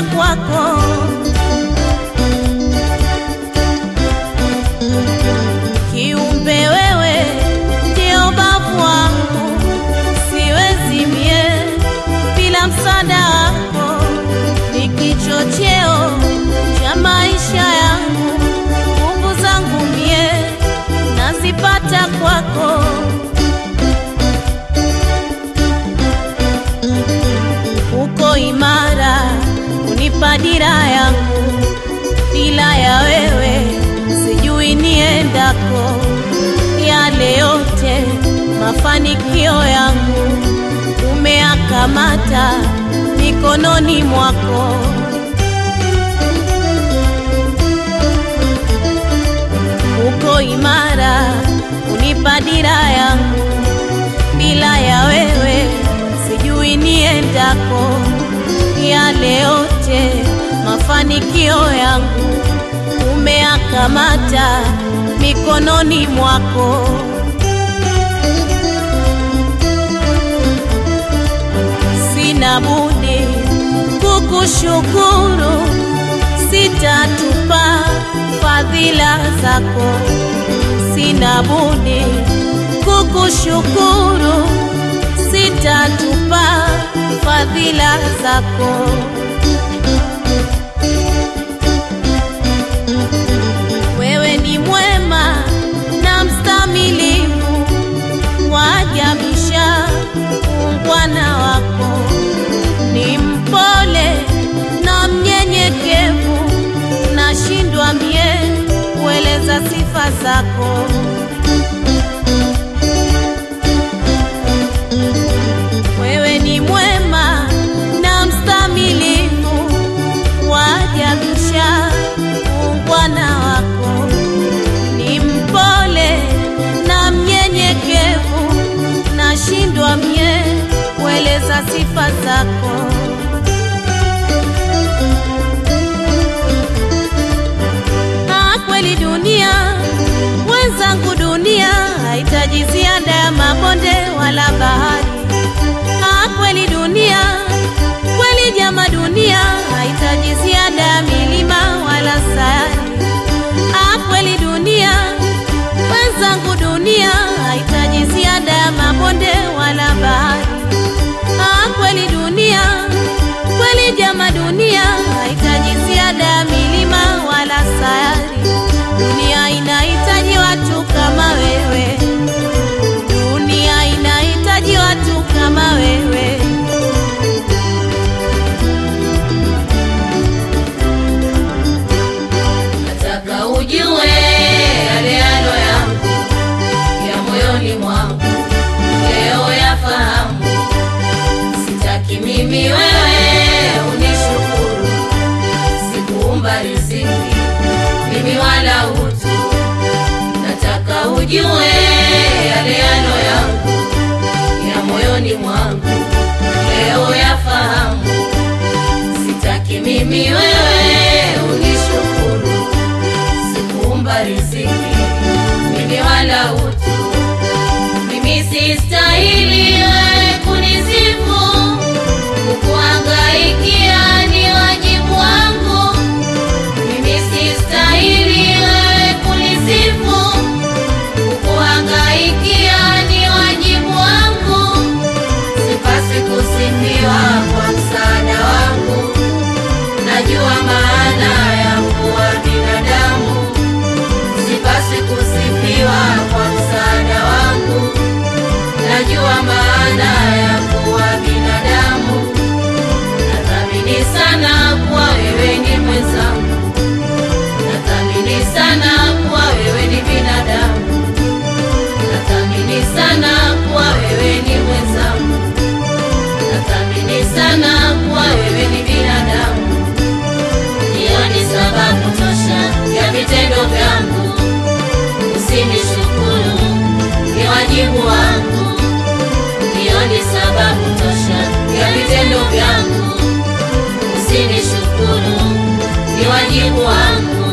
nisipata kwako. Kiumbe wewe ndio babu wangu, siwezi mie bila msaada wako. Ni kichocheo cha maisha yangu, nguvu zangu mie nazipata kwako. uko imara, unipa dira yangu. Bila ya wewe sijui niendako, yale yote mafanikio yangu umeakamata mikononi mwako. Uko imara, unipa dira yangu. Bila ya wewe sijui niendako, yale yote mafanikio yangu umeakamata mikononi mwako. Sina budi kukushukuru, sitatupa fadhila zako. Sina budi kukushukuru, sitatupa fadhila zako. Wewe ni mwema na mstamilivu, wajabisha ungwana wako. Ni mpole na mnyenyekevu, nashindwa mie kueleza sifa zako. Wewe ni mwema na mstamilivu, wajabisha ungwana wako. Ni mpole na mnyenyekevu, nashindwa mie kueleza sifa zako. Ah, kweli dunia wenzangu, dunia haitaji ziada ya mabonde wala bahari. Ah, kweli dunia, kweli jama, dunia haitaji ziada ya milima wala sayari. Ah, kweli dunia, wenzangu, dunia haitaji ziada ya mabonde wala bahari. Ah, kweli dunia, kweli jama, dunia haitaji ziada ya milima wala sayari. Dunia inahitaji watu kama wewe, dunia inahitaji watu kama wewe. Nataka ujue yale yalo yangu ya moyoni mwangu, leo yafahamu. Sitaki mimi wewe unishukuru, sikuumba riziki mimi wala utu. Nataka ujue yale yalo yangu ya moyoni mwangu, leo yafahamu. Sitaki mimi wewe unishukuru, sikuumba riziki mimi wala utu. Mimi sistahili wewe kunisifu, kukuhangaikia ni wajibu wangu. Mimi sistahili wewe kunisifu, kukuhangaikia ni wajibu wangu. Sipasi kusifiwa kwa msaada wangu, najua maana ya kuwa binadamu. Sipasi kusifiwa kwa msaada wangu, najua maana ya kuwa binadamu. Nathamini sana kuwa wewe ni mwenzangu, nathamini sana kuwa wewe ni binadamu, nathamini sana kuwa wewe ni mwenzangu, nathamini sana kuwa wewe ni binadamu. Hiyo ni sababu tosha ya vitendo vyangu, usinishukuru, ni wajibu wangu. Hiyo ni sababu tosha ya vitendo vyangu, usinishukuru, ni wajibu wangu.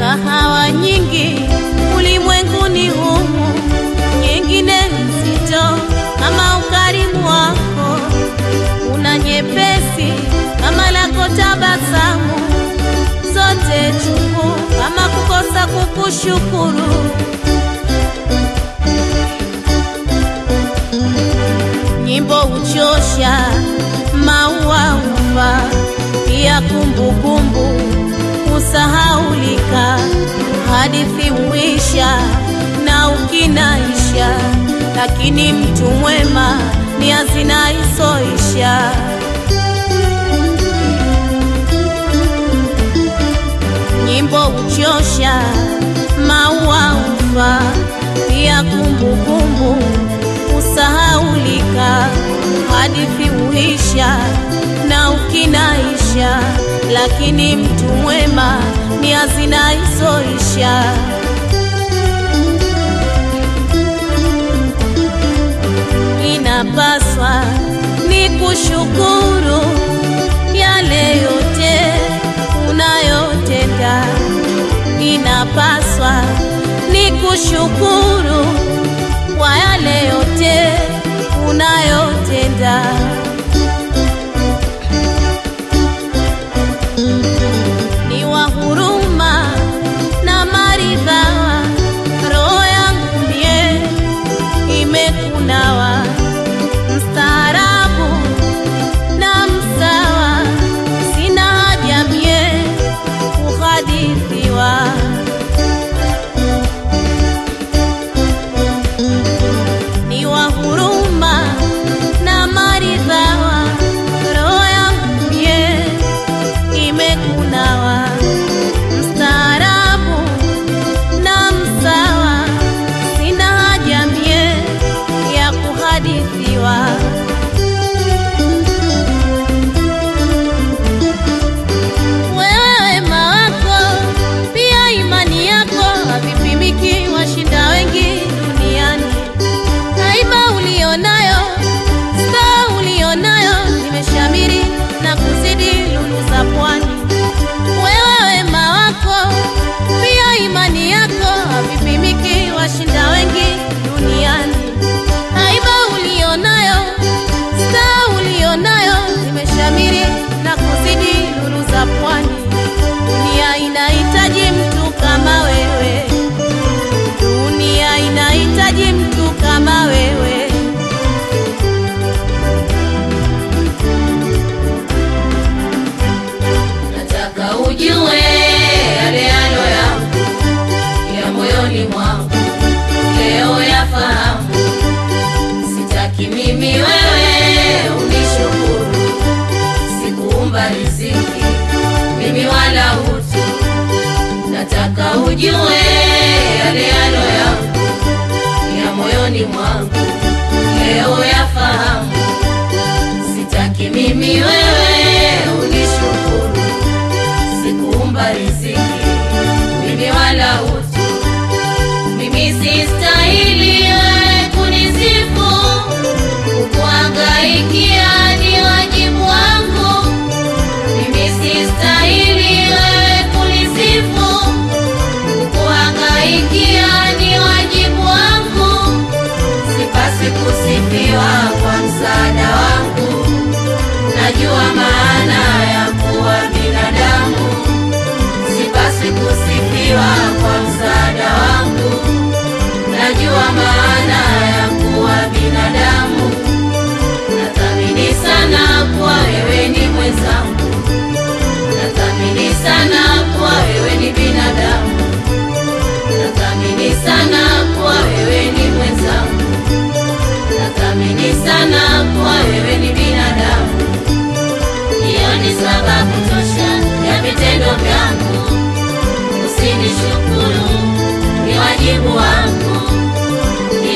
kahawa nyingi ulimwenguni humu, nyingine nzito kama ukarimu wako, una nyepesi kama lako tabasamu, zote chungu kama kukosa kukushukuru. Nyimbo uchosha, maua ufa, pia kumbukumbu usahaulika, hadithi uisha na ukinaisha, lakini mtu mwema ni hazina isoisha. Nyimbo uchosha, maua ufa, pia kumbukumbu usahaulika, hadithi uisha na ukinaisha, lakini mtu mwema ni hazina isoisha. Inapaswa ni kushukuru yale yote unayotenda, inapaswa ni kushukuru kwa yale yote unayotenda. Ni wa huruma na maridhawa, roho yangu mie imekunawa, mstaarabu na msawa, sina haja mie kuhadithiwa. ni wa huruma na maridhawa, roho yangu mie imekunawa, mstaarabu na msawa, sina haja mie ya kuhadithiwa. Wewe wema wako pia imani yako havipimiki, washinda wengi duniani. Haiba ulionayo, staa ulionayo, imeshamiri na kuzidi lulu za pwani. Wewe wema wako pia imani yako havipimiki, washinda wengi duniani. Haiba ulionayo, staa ulionayo, imeshamiri na kuzidi lulu za pwani. Dunia inahitaji mtu kama wewe, dunia inahitaji mtu kama wewe. nataka ujue yale yalo yangu ya moyoni mwangu leo yafahamu sitaki mimi wewe unishukuru sikuumba riziki mimi wala utu nataka ujue yale yalo yangu ya moyoni mwangu leo yafahamu sitaki mimi wewe unishukuru sikuumba riziki mimi wala utu mimi sistahili wewe kunisifu kukuangaikia ni wajibu wangu mimi sistahili wewe kunisifu kukuangaikia ni wajibu wangu sipasi kusifiwa kwa msaada wangu najua maana ya kuwa binadamu sipasi kusifiwa kwa msaada wangu najua maana ya kuwa binadamu nathamini sana kuwa wewe ni mwenzangu nathamini sana kuwa wewe ni binadamu nathamini sana kuwa wewe ni mwenzangu nathamini sana kuwa wewe ni binadamu hiyo ni sababu tosha ya vitendo vyangu usinishukuru ni wajibu wangu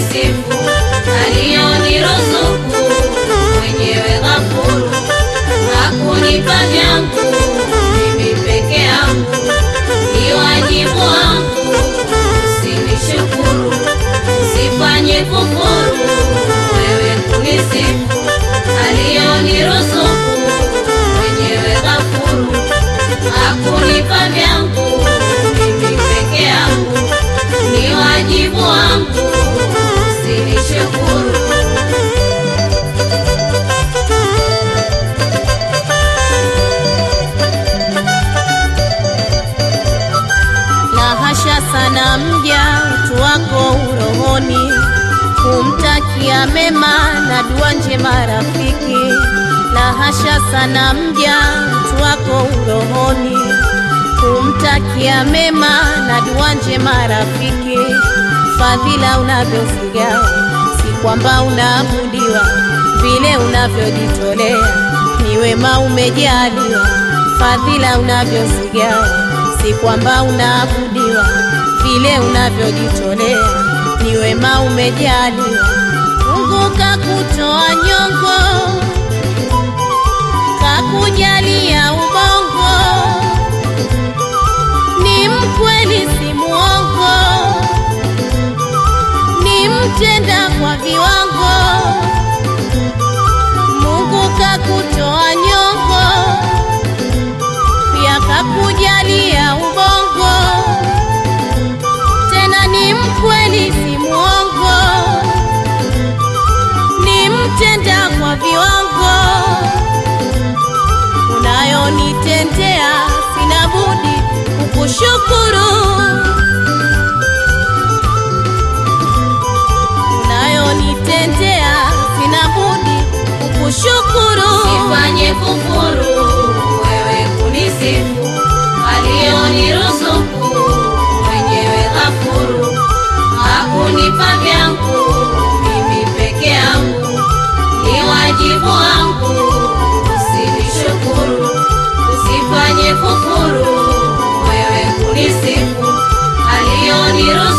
kunisifu aliyoniruzuku mwenyewe ghafuru hakunipa vyangu mimi peke yangu ni wajibu wangu usinishukuru usifanye kufuru wewe kunisifu aliyoniruzuku mwenyewe ghafuru hakunipa vyangu mimi peke yangu ni wajibu wangu usinishukuru la hasha sana mja utu wako urohoni kumtakia mema na dua njema rafiki la hasha sana mja utu wako urohoni kumtakia mema na dua njema rafiki fadhila unavyozigawa si kwamba unaabudiwa vile unavyojitolea ni wema umejaliwa fadhila unavyozigawa si kwamba unaabudiwa vile unavyojitolea ni wema umejaliwa Mungu kakutoa nyongo kakujalia ubongo ni mkweli si muongo ni mtenda kwa viwango Mungu kakutoa nyongo pia kakujalia ubongo tena ni mkweli si muongo ni mtenda kwa viwango unayonitendea sina budi kukushukuru unayonitendea sina budi kukushukuru Sifanye kufuru wewe kunisifu aliyoniruzuku mwenyewe ghafuru hakunipa vyangu mimi peke yangu ni wajibu wangu usinishukuru usifanye kufuru wewe kunisifu aliyoniruzuku